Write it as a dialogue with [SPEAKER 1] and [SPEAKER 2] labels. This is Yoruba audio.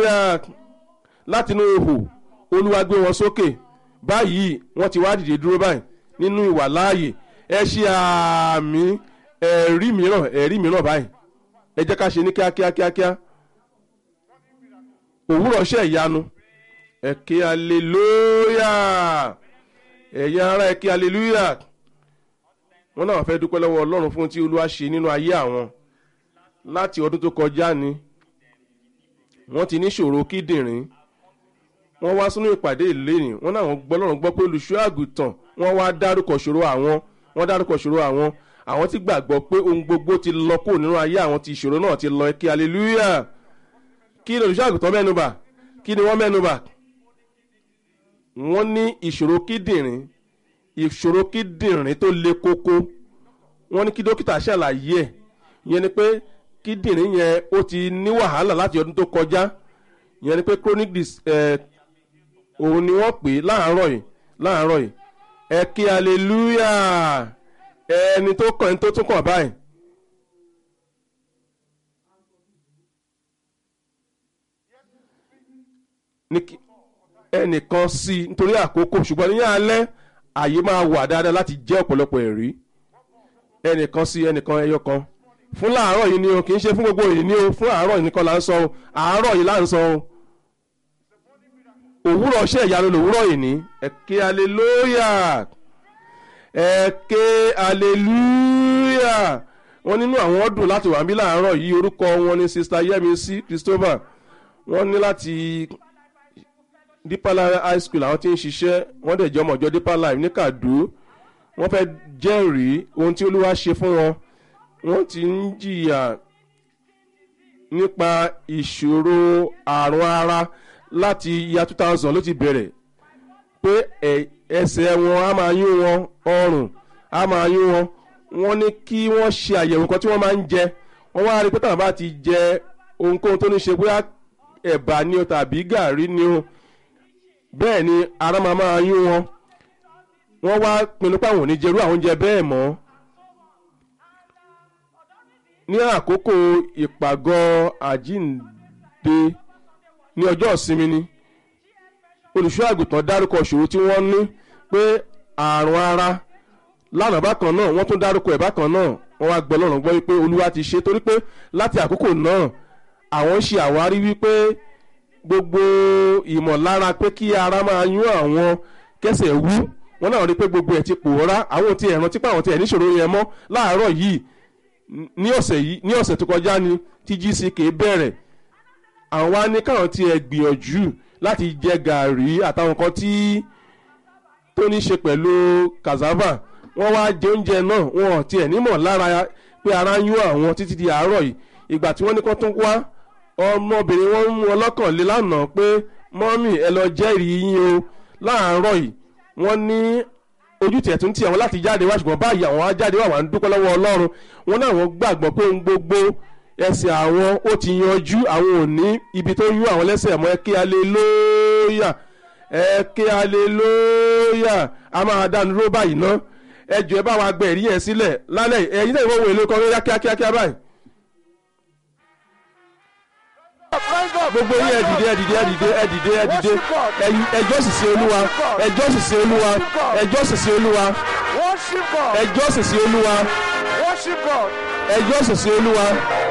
[SPEAKER 1] hallelujah láti inú ihò olúwa gbé wọn sókè báyìí wọ́n ti wá dìde dúró báyìí nínú ìwà láàyè ẹ ṣe àmì ẹ̀rí mìíràn ẹ̀rí mìíràn báyìí ẹ jẹ́ ká ṣe ní kíákíá kíákíá òwúrọ̀ ṣe ìyanu ẹ̀kẹ́ hallelujah ẹ̀yin ará ẹ̀kẹ́ hallelujah wọ́n náà fẹ́ dúpẹ́ lọ́wọ́ ọlọ́run fún tí olúwa ṣe nínú ayé àwọn láti ọdún tó kọjá ni wọ́n ti ní ṣòro kíndìnrín wọ́n wá sínú ìpàdé ìlénì wọ́n náà gbọ́ lọ́rùn gbọ́ pé olùṣọ́ àgùntàn wọ́n wá dárúkọ ṣòro àwọn wọ́n dárúkọ ṣòro àwọn àwọn ti gbàgbọ́ pé ohun gbogbo ti lọ kó nínú ayé àwọn ti ìṣòro náà ti lọ ẹ̀kẹ́ hallelujah kí ni olùṣọ́ àgùntàn mẹ́nuba kí ni wọ́n mẹ́nuba wọ́n ní ìṣòro kíndìnrín ìṣòro kíndìnrín tó le koko wọ́n ní kí dókítà ṣàlàyé ẹ̀ ìyẹn ni pé kíndìnrín yẹn ó ti ní wàhálà láti ọdún tó kọjá ìyẹn ni pé chronic dis ẹ̀ òun ni wọ́n pè é láàárọ̀ yìí láàárọ̀ yìí ẹ kí hallelujah ẹni tó kàn ẹni tó tún kàn báyìí. ní kí ẹnìkan sí i nítorí àkókò ṣùgbọ́n ní alẹ́ àyè máa wà dáadáa láti jẹ́ ọ̀pọ̀lọpọ̀ ẹ̀rí ẹnìkan sí ẹnìkan ẹyọ kan fún láàárọ̀ yìí ni o kì í ṣe fún gbogbo yìí ni o fún àárọ̀ yìí nìkan là ń sọ o àárọ̀ yìí là ń sọ o òwúrọ̀ ṣe ìyanu lòwúrọ̀ yìí ní ẹ̀kẹ́ hallelujah ẹ̀kẹ́ hallelujah wọ́n nínú àwọn ọdún láti wà ń bí láàárọ̀ yìí orúkọ wọn ni sista yẹmísí christopher wọ́n ní láti deeper life high school àwọn tí ń ṣiṣẹ́ wọ́n dẹ̀ jẹ́ ọmọ ìjọ deeper life ní kàdú wọ́n fẹ́ jẹ́rìí ohun tí olúwa ṣe fún wọn wọ́n ti ń jìyà nípa ìṣòro àrùn ara láti ya two thousand ló ti bẹ̀rẹ̀ pé ẹsẹ̀ wọn á máa yún wọn ọrùn á máa yún wọn wọ́n ní kí wọ́n ṣe àyẹ̀wò kan tí wọ́n máa ń jẹ wọ́n wá rí pé táwọn bá ti jẹ ohunkóhun tó ní ṣe bóyá ẹ̀bà ni o tàbí gàrí ni o bẹ́ẹ̀ ni ara máa máa yún wọn wọ́n wá pinnu pé àwọn ò ní jẹrú àwọn oúnjẹ bẹ́ẹ̀ mọ́ ní àkókò ìpàgọ́ àjínde ní ọjọ́ ìsinmi ni olùṣọ́ àgùntàn dárúkọ ìṣòro tí wọ́n ní pé àrùn ara lánàá bákan náà wọ́n tún dárúkọ ẹ̀ bákan náà wọ́n wá gbọ́ lọ́rùn gbọ́ wípé olúwa ti ṣe torí pé láti àkókò náà àwọn ń ṣe àwárí wípé gbogbo ìmọ̀lára pé kí ara máa yún àwọn kẹsẹ̀ wú wọn náà rí pé gbogbo ẹ̀ ti pòórá àwọn tí ẹ̀ rántí pé àwọn tí ẹ̀ níṣòro yẹn mọ́ láàárọ̀ yìí ní ọ̀sẹ̀ yìí ní ọ̀sẹ̀ tó kọjá ni tí gck bẹ̀rẹ̀ àwọn wá ní káwọn tí ẹ̀ gbìyànjú láti jẹ gàrí àtàwọn kan tí tó ní ṣe pẹ̀lú cassava wọ́n wá jẹ oúnjẹ náà wọn ò tiẹ̀ nímọ̀ lára pé ara yún àwọn títí di àárọ̀ yìí ìgbà tí wọ́n ní kó tún wá ọmọbìnrin wọn mú wọn lọ́kàn lé lánàá pé mọ́mì ẹ lọ jẹ́rìí yín o láàárọ̀ yìí wọ́n ní ojú tiẹ̀ tún tì àwọn láti jáde wá ṣùgbọ́n báyìí àwọn á jáde wá wà ń dúpẹ́ lọ́wọ́ ọlọ́run wọn náà wọ́n gbàgbọ́ pé ohun gbogbo ẹsẹ̀ àwọn ó ti yanjú àwọn ò ní ibi tó yún àwọn lẹ́sẹ̀ mọ́ ẹ kí aleluya ẹ kí aleluya a máa dánu dúró báyìí ná ẹ jọ ẹ bá wa gbẹ ẹ̀rí yẹn sílẹ̀ lálẹ́ ẹ̀yin náà ìwọ́n wo èlò kan lóyá kíákíá báyìí. gbogbo yín ẹ dìde ẹ dìde ẹ dìde ẹ dìde ẹ dìde ẹjọ́ sì sí olúwa ẹjọ́ sì sí olúwa ẹjọ́ sì sí olúwa
[SPEAKER 2] Worship God.
[SPEAKER 1] ẹjọ́ sì sí olúwa
[SPEAKER 2] Worship God.
[SPEAKER 1] ẹjọ́ sì sí olúwa